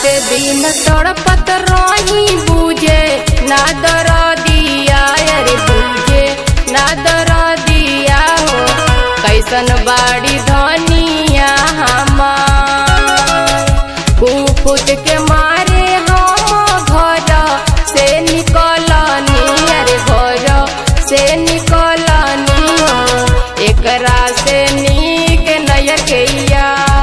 दिन तड़पत रही बुझे ना दर दिया अरे बुझे ना दर दिया हो कैसन बाड़ी धनिया हमार कुपुत के मारे हम घर से निकलनी अरे घर से निकलनी हो एकरा से नीक नयकैया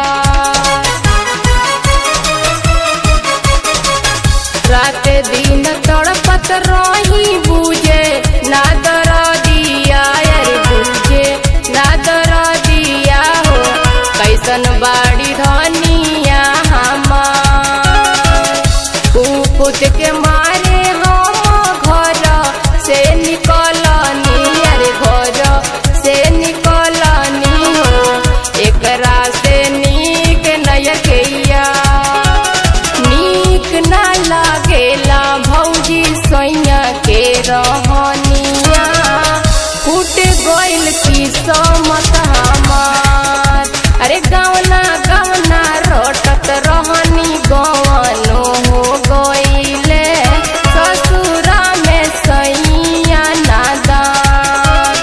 रात दिन तड़पत रही बुझे ना दर दिया अरे बुझे ना दर दिया हो कैसन बाड़ी धनिया हमार कुपुत के मारे हम घर से निकलनी अरे घर से निकलनी हो एकरा से नीक नयकैया नीक ना लागेला भौजी सैया के रहनिया फूट गइल की समत हमार अरे गवना गवना रोटत रहनी गवनो हो गइले ससुरा में सैया नादान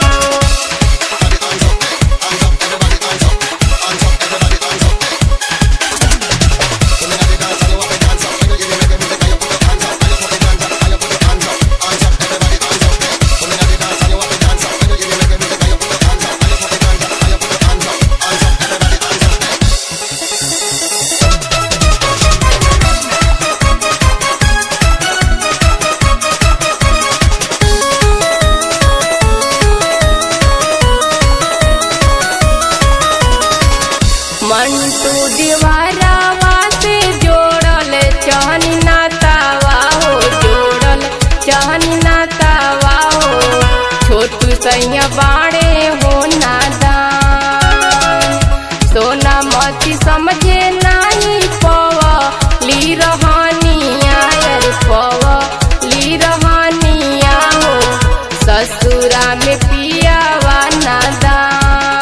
मंटू दीवारावा से जोड़ल चहनी नातावा हो जोड़ल चहनी नातावा हो छोटू सैया बाड़े हो नादान सोना मती समझे नाही पव ली रहनिया अरे पव ली रहनिया हो ससुरा में पियावा नादान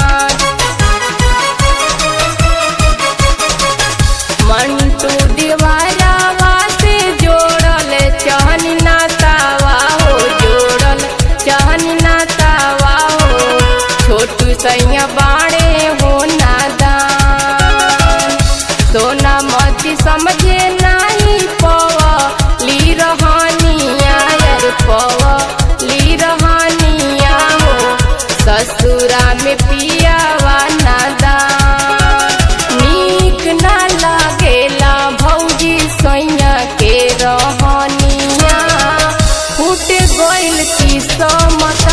मंटू दीवारावा से जोड़ल चहनी नातावा हो जोड़ल चहनी नातावा हो छोटू सैया बाड़े हो नादान सोना मती समझे नाही पव ली रहनिया अरे पव ली रहनिया हो ससुरा में पियावा नादान नीक ना लागेला भौजी सैया के रहनिया फूट गइल की समत